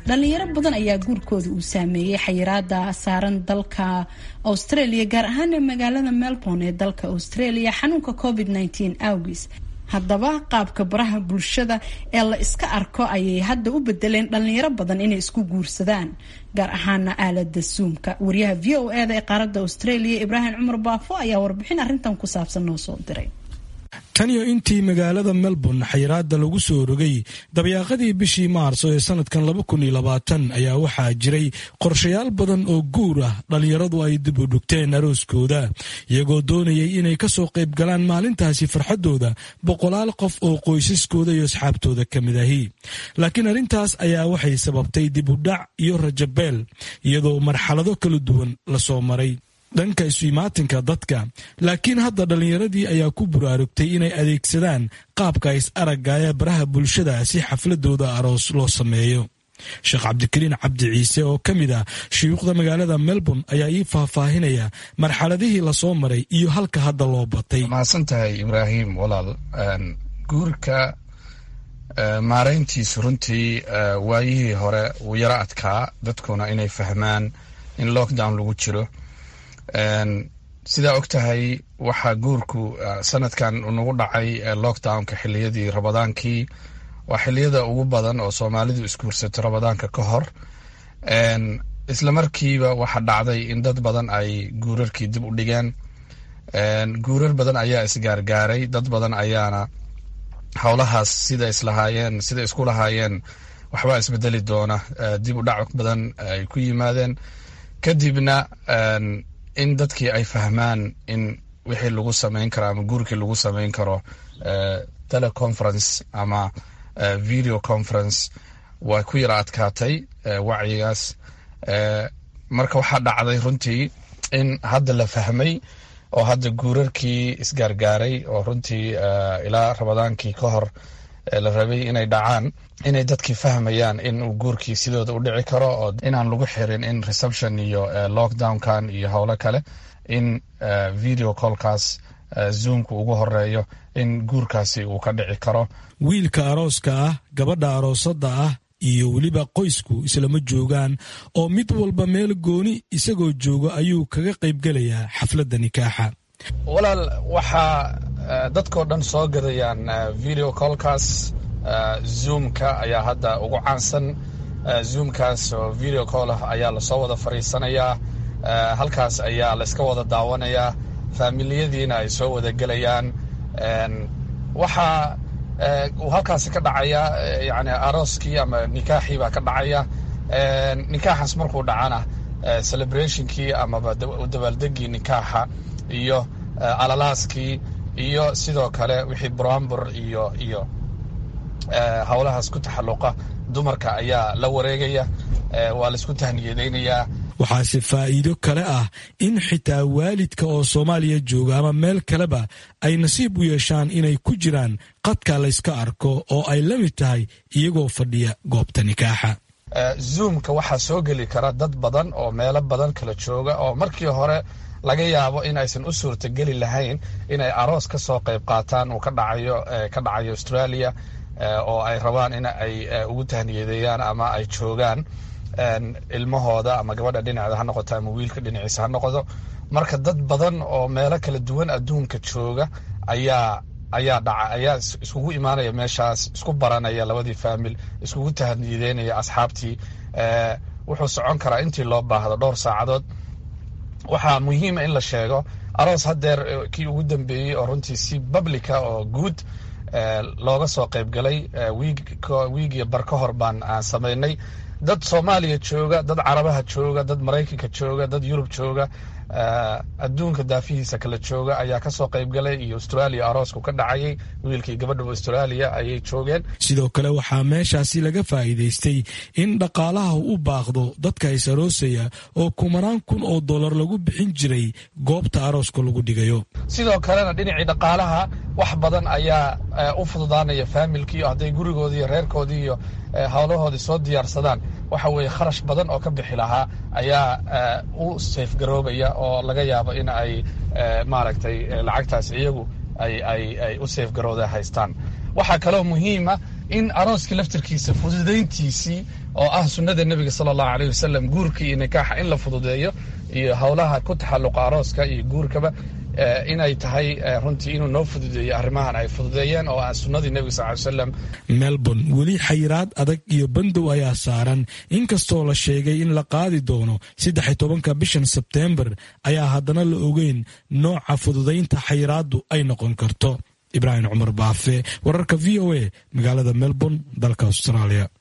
dhalinyaro badan ayaa guurkooda uu saameeyey xayiraada saaran dalka australia gaar ahaan magaalada melbourne ee dalka australia xanuunka covid awgiis haddaba qaabka baraha bulshada ee la iska arko ayay hadda u bedeleen dhalinyaro badan inay isku guursadaan gaar ahaana aalada zoomka wariyaha v o eda ee qaaradda australia ibraahim cumar baafo ayaa warbixin arrintan ku saabsan noo soo diray tan iyo intii magaalada melbourne xayiraada lagu soo rogay dabyaaqadii bishii maarso ee sanadkan laba kun iyo labaatan ayaa waxaa jiray qorshayaal badan oo guur ah dhallinyaradu ay dib u dhugteen arooskooda iyagoo doonayay inay ka soo qayb galaan maalintaasi farxaddooda boqolaal qof oo qoysaskooda iyo asxaabtooda ka mid ahi laakiin arrintaas ayaa waxay sababtay dib u dhac iyo rajabeel iyadoo marxalado kala duwan lasoo maray dhanka isu-imaatinka dadka laakiin hadda dhallinyaradii ayaa ku buraarugtay inay adeegsadaan qaabka is aragga ee baraha bulshada si xafladooda aroos loo sameeyo sheekh cabdikariin cabdi ciise oo ka mid ah shuyuukhda magaalada melbourne ayaa ii faahfaahinaya marxaladihii lasoo maray iyo halka hadda loo batay mahadsan tahay ibraahim walaal guurka maarayntiisu runtii waayihii hore wuu yaro adkaa dadkuna inay fahmaan in lockdown lagu jiro sidaa og tahay waxaa guurku sanadkan nagu dhacay lockdownka xiliyadii rabadaankii waa xiliyada ugu badan oo soomaalidu isguursato rabadaanka ka hor isla markiiba waxaa dhacday in dad badan ay guurarkii dib u dhigeen guurar badan ayaa isgaargaaray dad badan ayaana howlahaas sida islahaayeen sida isku lahaayeen waxbaa isbedeli doona dib u dhac badan ay ku yimaadeen kadibna in dadkii ay fahmaan in wixii lagu samayn karo ama guurkii lagu samayn karo teleconference ama video conference waa ku yara adkaatay wacyigaas marka waxaa dhacday runtii in hadda la fahmay oo hadda guurarkii isgaargaaray oo runtii ilaa rabadaankii ka hor la rabay inay dhacaan inay dadkii fahmayaan in uu guurkii sidooda u dhici karo oo inaan lagu xirin in reception iyo lockdownkan iyo howlo kale in video callkaas zoomka ugu horeeyo in guurkaasi uu ka dhici karo wiilka arooska ah gabadha aroosada ah iyo weliba qoysku islama joogaan oo mid walba meel gooni isagoo jooga ayuu kaga qaybgelayaa xafladda nikaaxa walaal waxaa dadkoo dhan soo gadayaan video callkaas zoomka ayaa hadda ugu caansan zoomkaas oo video call ah ayaa lasoo wada fadhiisanayaa halkaas ayaa layska wada daawanayaa faamiliyadiina ay soo wada gelayaan waxaa uu halkaasi ka dhacaya yani arooskii ama nikaaxii baa ka dhacaya nikaaxaas markuu dhacana celebrationkii amaba dabaaldegii nikaaxa iyo alalaaskii iyo sidoo kale wixii brambur iyo iyo howlahaas ku taxalluqa dumarka ayaa la wareegaya waa laisku tahniyadaynayaa waxaase faa'iido kale ah in xitaa waalidka oo soomaaliya jooga ama meel kaleba ay nasiib u yeeshaan inay ku jiraan qadka layska arko oo ay la mid tahay iyagoo fadhiya goobta nikaaxa zoomka waxaa soo geli kara dad badan oo meelo badan kala jooga oo markii hore laga yaabo in aysan u suurtageli lahayn inay aroos ka soo qayb qaataan uu ka dhacayo ka dhacayo australia oo ay rabaan in ay ugu tahniyadeeyaan ama ay joogaan ilmahooda ama gabadha dhinaceeda ha noqoto ama wiilka dhinaciisa ha noqdo marka dad badan oo meelo kala duwan adduunka jooga ayaa ayaa dhaca ayaa iskugu imaanaya meeshaas isku baranaya labadii faamil iskugu tahniyadeynaya asxaabtii wuxuu socon karaa intii loo baahdo dhowr saacadood waxaa muhiima in la sheego aroos haddeer kii ugu dambeeyey oo runtii si publica oo guud looga soo qaybgalay wiigiyo bar ka hor baan aan samaynay dad soomaaliya jooga dad carabaha jooga dad maraykanka jooga dad yurub jooga adduunka daafihiisa kala jooga ayaa kasoo qaybgalay iyo australia aroosku ka dhacayay wiilkii gabadhaba australia ayay joogeen sidoo kale waxaa meeshaasi laga faa'iidaystay in dhaqaalaha u baaqdo dadka is aroosaya oo kumanaan kun oo dollar lagu bixin jiray goobta arooska lagu dhigayo sidoo kalena dhinacii dhaqaalaha wax badan ayaa u fududaanaya faamilkii hadday gurigoodii iyo reerkoodii iyo howlahoodii soo diyaarsadaan waxa weeye kharash badan oo ka bixi lahaa ayaa u seefgaroobaya oo laga yaabo in ay maaragtay lacagtaas iyagu ay ay ay u seefgarooda haystaan waxaa kaloo muhiima in arooska laftirkiisa fududayntiisii oo ah sunnada nebiga sala allahu aleyh wasalam guurka iyo nikaaxa in la fududeeyo iyo howlaha ku taxalluqa arooska iyo guurkaba inay tahay runtii inuu noo fududeeyo arrimahan ay fududeeyeen oo ah sunnadii nebiga sal ly slam melbourne weli xayiraad adag iyo bandow ayaa saaran inkastoo la sheegay in la qaadi doono saddex tobanka bishan sebteembar ayaa haddana la ogeyn nooca fududaynta xayiraaddu ay noqon karto ibraahim cumar baafe wararka v o a magaalada melbourne dalka australia